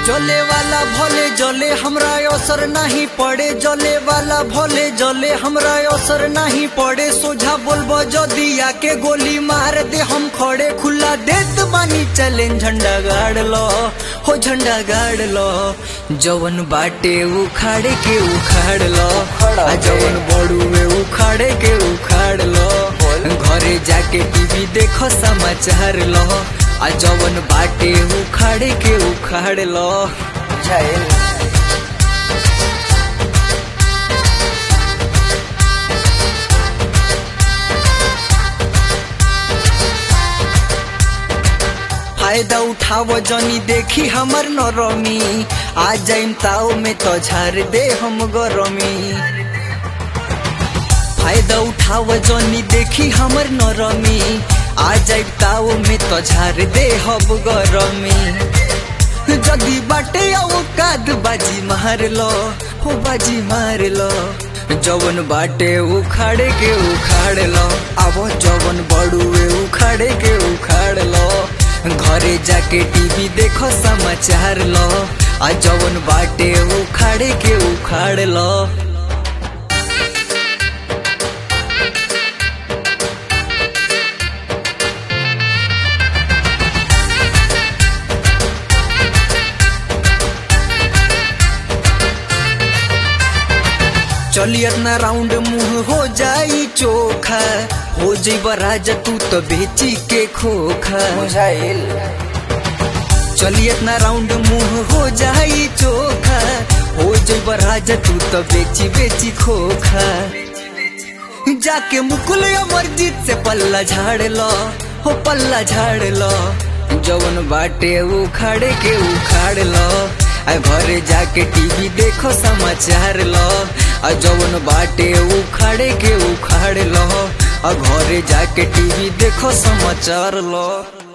जले वाला भले जले हमरा असर नहीं पड़े जले वाला भले जले हमरा असर नहीं पड़े सोझा बोलबो जदी आके गोली मार दे हम खड़े खुला देत बानी चैलेंज झंडा गाड़ लो हो झंडा गाड़ लो जवन बाटे उखाड़े के उखाड़ लो आ जवन बड़ुए उखाड़े के उखाड़ लो घरे जाके टीवी देखो समाचार लो आ जवन बाटे उखाड़े के उखाड़ लो बुझाइल फायदा उठाव जनी देखी हमर नरमी आ जाइम ताव में तो झार दे हम गरमी फायदा उठाव जनी देखी हमर नरमी आ जाइम ताव में तो झार दे हम गरमी जदी बाटे औकात बाजी मार लो हो बाजी मार लो जवन बाटे उखाड़े के उखाड़ लो अब जवन बड़ुए उखाड़े के उखाड़ लो घरे जाके टीवी देखो समाचार लो आ जवन बाटे उखाड़े के उखाड़ लो चलियत ना राउंड मुंह हो जाई चोखा हो जइब राजा तू तो बेची के खोखा बुझाइल चलियत ना राउंड मुंह हो जाई चोखा हो जइब राजा तू तो बेची बेची खोखा जाके मुकुल अमरजीत से पल्ला झाड़ लो हो पल्ला झाड़ लो जवन बाटे उखाड़े के उखाड़ लो आ घरे जाके टीवी देखो समाचार लो आ जवन बाटे उखाड़े के उखाड़ लो आ घरे जाके टीवी देखो समाचार लो